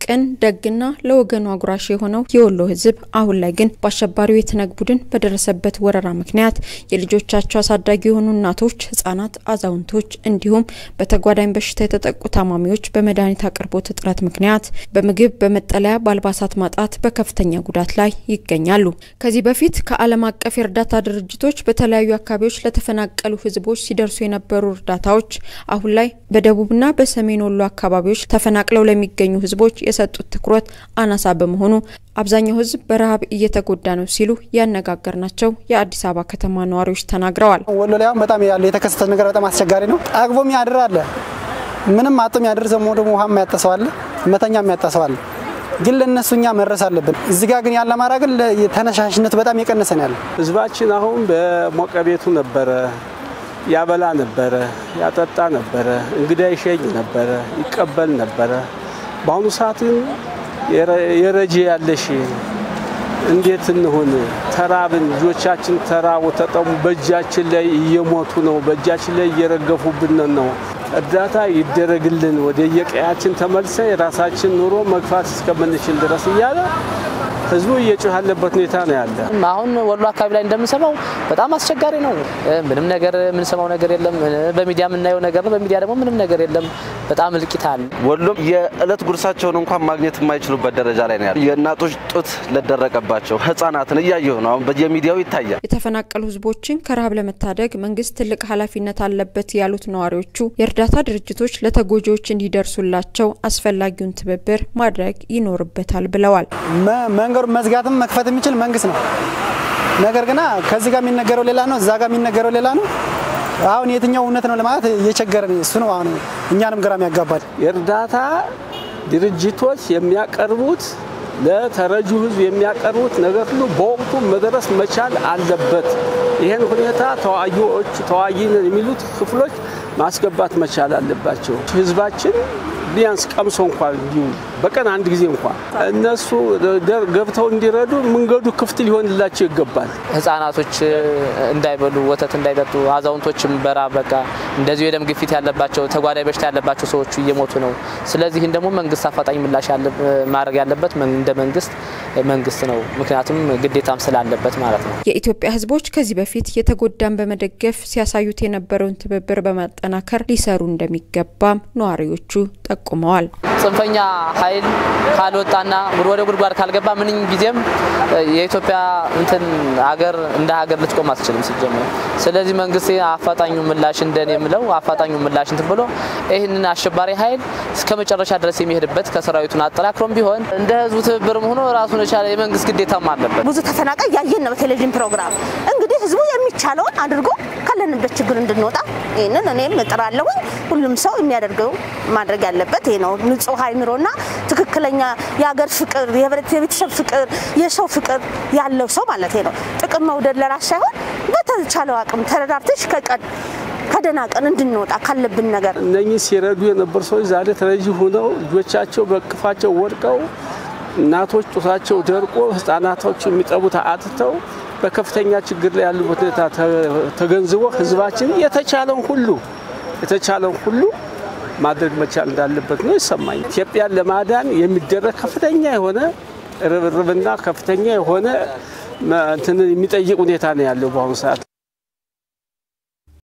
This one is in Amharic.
ቅን ደግና ለወገኑ አጉራሽ የሆነው የወሎ ሕዝብ አሁን ላይ ግን በአሸባሪው የትነግ ቡድን በደረሰበት ወረራ ምክንያት የልጆቻቸው አሳዳጊ የሆኑ እናቶች፣ ህጻናት፣ አዛውንቶች እንዲሁም በተጓዳኝ በሽታ የተጠቁ ታማሚዎች በመድኃኒት አቅርቦት እጥረት ምክንያት በምግብ፣ በመጠለያ፣ በአልባሳት ማጣት በከፍተኛ ጉዳት ላይ ይገኛሉ። ከዚህ በፊት ከዓለም አቀፍ የእርዳታ ድርጅቶች በተለያዩ አካባቢዎች ለተፈናቀሉ ህዝቦች ሲደርሱ የነበሩ እርዳታዎች አሁን ላይ በደቡብና በሰሜን ወሎ አካባቢዎች ተፈናቅለው ለሚገኙ ህዝቦች የሰጡት ትኩረት አናሳ በመሆኑ አብዛኛው ህዝብ በረሃብ እየተጎዳ ነው ሲሉ ያነጋገርናቸው የአዲስ አበባ ከተማ ነዋሪዎች ተናግረዋል። ወሎ ላይ አሁን በጣም ያለ የተከሰተ ነገር በጣም አስቸጋሪ ነው። ጠግቦ የሚያድር አለ፣ ምንም አቶ የሚያድር ዘሞ ደግሞ ውሃ የሚያጠሰው አለ፣ መተኛ የሚያጠሰው አለ። ግን ለእነሱ እኛ መድረስ አለብን። እዚህ ጋር ግን ያለ አማራ ግን ተነሻሽነቱ በጣም የቀነሰ ነው ያለ። ህዝባችን አሁን በሞቀ ቤቱ ነበረ ያበላ ነበረ፣ ያጠጣ ነበረ፣ እንግዳ ይሸኝ ነበረ፣ ይቀበል ነበረ። በአሁኑ ሰዓት ግን የረጄ ያለሽ እንዴት እንሆን? ተራብን፣ ልጆቻችን ተራቡ፣ ተጠሙ፣ በእጃችን ላይ እየሞቱ ነው፣ በእጃችን ላይ እየረገፉብን ነው። እርዳታ ይደረግልን፣ ወደ የቀያችን ተመልሰን የራሳችን ኑሮ መግፋት እስከምንችል ድረስ እያለ ህዝቡ እየጮህ ያለበት ሁኔታ ነው ያለ። አሁን ወሎ አካባቢ ላይ እንደምንሰማው በጣም አስቸጋሪ ነው። ምንም ነገር የምንሰማው ነገር የለም። በሚዲያ የምናየው ነገር ነው። በሚዲያ ደግሞ ምንም ነገር የለም። በጣም እልቂት አለ። ወሎም የእለት ጉርሳቸውን እንኳን ማግኘት የማይችሉበት ደረጃ ላይ ነው ያለ። የእናቶች ጡት ለደረቀባቸው ህጻናትን እያየሁ ነው። አሁን በየሚዲያው ይታያል። የተፈናቀሉ ህዝቦችን ከረሃብ ለመታደግ መንግስት ትልቅ ኃላፊነት አለበት ያሉት ነዋሪዎቹ የእርዳታ ድርጅቶች ለተጎጂዎች እንዲደርሱላቸው አስፈላጊውን ትብብር ማድረግ ይኖርበታል ብለዋል። መንገዱ መዝጋትም መክፈት የሚችል መንግስት ነው። ነገር ግና ከዚህ ጋር የሚነገረው ሌላ ነው፣ እዛ ጋር የሚነገረው ሌላ ነው። አሁን የትኛው እውነት ነው ለማለት እየቸገረን እሱ ነው። አሁን እኛንም ግራም ያጋባል። የእርዳታ ድርጅቶች የሚያቀርቡት ለተረጁ ህዝብ የሚያቀርቡት ነገር ሁሉ በወቅቱ መድረስ መቻል አለበት። ይህን ሁኔታ ተዋጊዎች ተዋጊ የሚሉት ክፍሎች ማስገባት መቻል አለባቸው። ህዝባችን ቢያንስ ቀምሶ እንኳን እንዲሁ በቀን አንድ ጊዜ እንኳን እነሱ ገብተው እንዲረዱ መንገዱ ክፍት ሊሆንላቸው ይገባል። ህጻናቶች እንዳይበሉ ወተት እንዳይጠጡ፣ አዛውንቶችም በራብ በቃ እንደዚሁ የደም ግፊት ያለባቸው ተጓዳኝ በሽታ ያለባቸው ሰዎቹ እየሞቱ ነው። ስለዚህም ደግሞ መንግስት አፋጣኝ ምላሽ ማድረግ ያለበት እንደ መንግስት መንግስት ነው። ምክንያቱም ግዴታም ስላለበት ማለት ነው። የኢትዮጵያ ህዝቦች ከዚህ በፊት የተጎዳን በመደገፍ ሲያሳዩት የነበረውን ትብብር በማጠናከር ሊሰሩ እንደሚገባም ነዋሪዎቹ ጠቁመዋል። ጽንፈኛ ኃይል ካልወጣና ወደ ጉድጓድ ካልገባ ምንም ጊዜም የኢትዮጵያ እንትን ሀገር እንደ ሀገር ልትቆም አትችልም ሲጀመር። ስለዚህ መንግስት አፋጣኙ ምላሽ እንደኔ የምለው አፋጣኙ ምላሽ እንትን ብሎ ይህንን አሸባሪ ኃይል እስከ መጨረሻ ድረስ የሚሄድበት ከሰራዊቱን አጠናክሮም ቢሆን እንደ ህዝቡ ትብብርም ሆኖ ራሱን የቻለ የመንግስት ግዴታም አለበት። ብዙ ተፈናቃይ ያየን ነው በቴሌቪዥን ፕሮግራም። እንግዲህ ህዝቡ የሚቻለውን አድርጎ ካለንበት ችግር እንድንወጣ ይህንን እኔም እጥራለሁኝ። ሁሉም ሰው የሚያደርገው ማድረግ ያለበት ይሄ ነው። ንጹህ አይምሮና ትክክለኛ የሀገር ፍቅር፣ የቤተሰብ ፍቅር፣ የሰው ፍቅር ያለው ሰው ማለት ነው። ጥቅም መውደድ ለራስ ሳይሆን በተቻለው አቅም ተረዳርተሽ ከቀን ከደህና ቀን እንድንወጣ ካለብን ነገር እነኚህ ሲረዱ የነበሩ ሰዎች ዛሬ ተረጂ ሆነው ልጆቻቸው በቅፋቸው ወድቀው እናቶች ጡታቸው ደርቆ ህጻናቶች የሚጠቡት አጥተው በከፍተኛ ችግር ላይ ያሉበት ሁኔታ ተገንዝቦ ህዝባችን የተቻለውን ሁሉ የተቻለውን ሁሉ ማድረግ መቻል እንዳለበት ነው ይሰማኝ። ኢትዮጵያን ለማዳን የሚደረግ ከፍተኛ የሆነ ርብርብና ከፍተኛ የሆነ እንትን የሚጠይቅ ሁኔታ ነው ያለው በአሁኑ ሰዓት